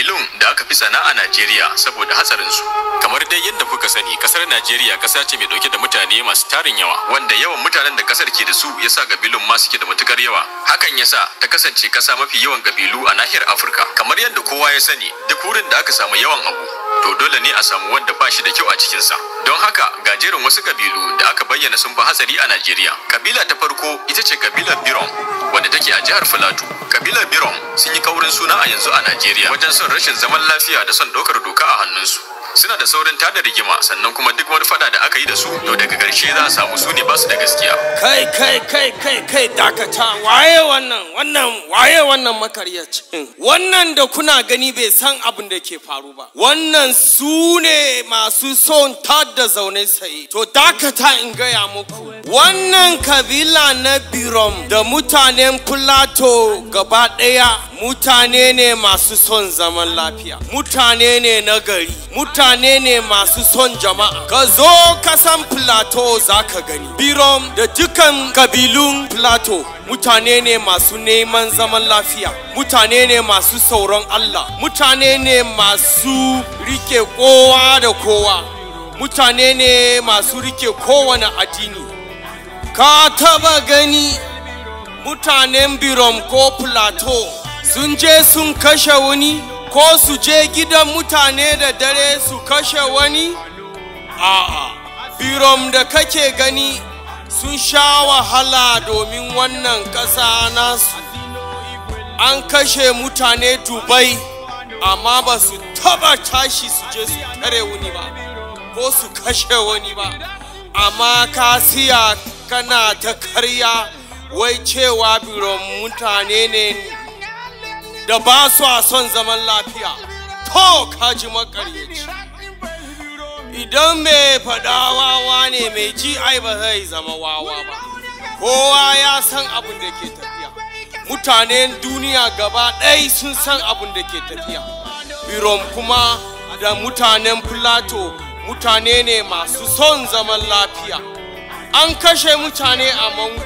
kabilun da aka fi sana a Najeriya saboda hatsarinsu. Kamar dai yadda kuka sani, kasar Najeriya kasa ce mai dauke da mutane masu tarin yawa, wanda yawan mutanen da kasar ke da su yasa kabilun ma suke da matukar yawa. Hakan yasa ta kasance kasa mafi yawan kabilu a nahiyar Afirka. Kamar yadda kowa ya sani, duk wurin da aka samu yawan abu, to dole ne a samu wanda ba shi da kyau a cikinsa. Don haka ga jerin wasu kabilu da aka bayyana sun fi hatsari a Najeriya. Kabila ta farko ita ce kabilar Birom, wanda take a jihar Filato. Kabilar Birom sun yi kaurin suna a yanzu a Najeriya wajen son rashin zaman lafiya da son ɗaukar doka a hannunsu. Suna da saurin tada rigima sannan kuma duk wani fada da aka yi da su to daga ƙarshe za a samu su ne ba su da gaskiya. kai kai kai kai kai dakata waye wannan wannan waye wannan makaryacin wannan da kuna gani bai san abin da ke faru ba wannan su ne masu son tada zaune saye to dakata in gaya muku wannan kabila na birom da mutanen plato gaba ɗaya mutane ne masu son zaman lafiya mutane ne na gari mutane ne masu son jama'a ka zo kasan plateau za ka gani birom da dukan kabilun plateau mutane ne masu neman zaman lafiya mutane ne masu sauran allah mutane ne masu rike kowa da kowa mutane ne masu rike kowane addini ka taba gani mutanen birom ko plateau sun je sun kashe wani ko su je gidan mutane da dare su kashe wani a'a birom da kake gani sun sha wahala domin wannan ƙasa nasu an kashe mutane dubai amma ba su taba tashi su je su tare wani ba ko su kashe wani ba amma ka siya kana ta karya wai cewa biron mutane ne da ba su a son zaman lafiya to kaji makaryaci idan mai faɗa wawa ne mai ji ai ba zai zama wawa ba kowa ya san abin da ke tafiya mutanen duniya gaba ɗaya sun san abin da ke tafiya birom kuma da mutanen plato mutane ne masu son zaman lafiya an kashe mutane a mangu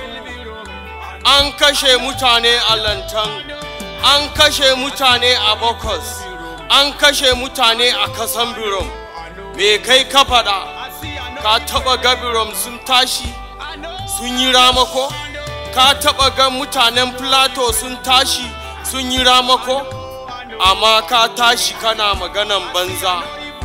an kashe mutane a lantan an kashe mutane a bokos an kashe mutane a kasan birom me kai ka faɗa ka taɓa ga birom sun tashi sun yi ramako ka taɓa ga mutanen plato sun tashi sun yi ramako amma ka tashi kana maganan banza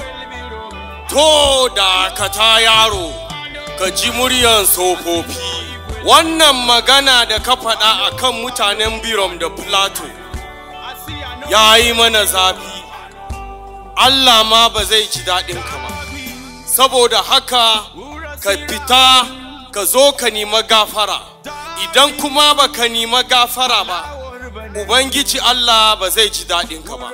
to da ka ta yaro ka ji muryan tsofaffi wannan magana da ka faɗa a kan mutanen birom da plato ya yi mana zafi allah ma ba zai ji daɗin ka ba saboda haka ka fita ka zo ka nima gafara idan kuma ba ka nima gafara ba ubangiji allah ba zai ji daɗin ka ba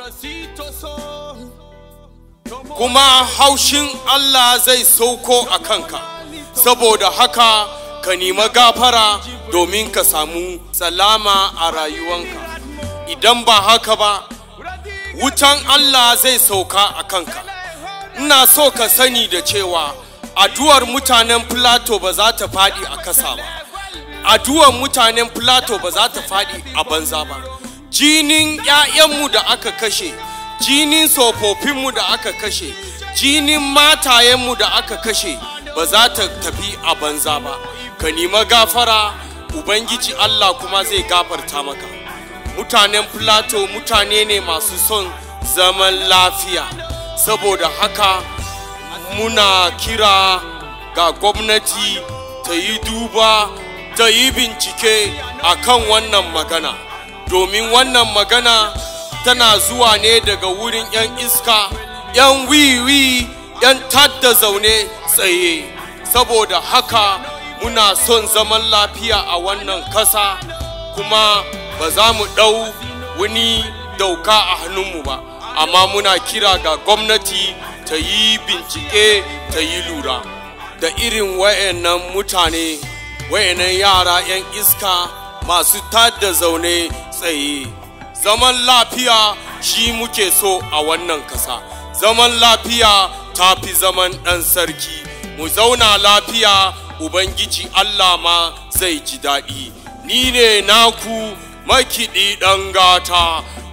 kuma haushin allah zai sauko a kanka saboda haka ka nima gafara domin ka samu salama a rayuwanka idan ba haka ba wutan Allah zai sauka a kanka ina so ka sani da cewa addu'ar mutanen Plato ba za ta faɗi a kasa ba addu'ar mutanen Plato ba za ta faɗi a banza ba jinin 'ya'yanmu da aka kashe jinin tsofaffinmu da aka kashe jinin matayenmu da aka kashe ba za ta tafi a banza ba ka nima gafara ubangiji allah kuma zai gafarta maka mutanen plato mutane ne masu son zaman lafiya saboda haka muna kira ga gwamnati ta yi duba ta yi bincike a kan wannan magana domin wannan magana tana zuwa ne daga wurin 'yan iska 'yan wiwi 'yan tadda zaune tsaye saboda haka muna son zaman lafiya a wannan kasa kuma ba za mu ɗau wani dauka a hannunmu ba amma muna kira ga gwamnati ta yi bincike ta yi lura da irin wayannan mutane wayannan yara 'yan iska masu tada zaune tsaye zaman lafiya shi muke so a wannan kasa zaman lafiya ta fi zaman ɗan sarki mu zauna lafiya ubangiji allah ma zai ji daɗi ni ne naku makiɗi ɗan gata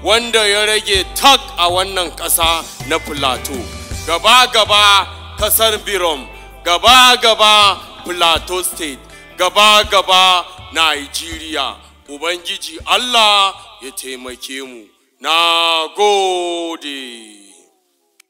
wanda ya rage tak a wannan ƙasa na Plateau. Gaba gaba ƙasar Birom, gaba gaba Plateau State, gaba gaba Nigeria. Ubangiji Allah ya taimake mu. Na gode.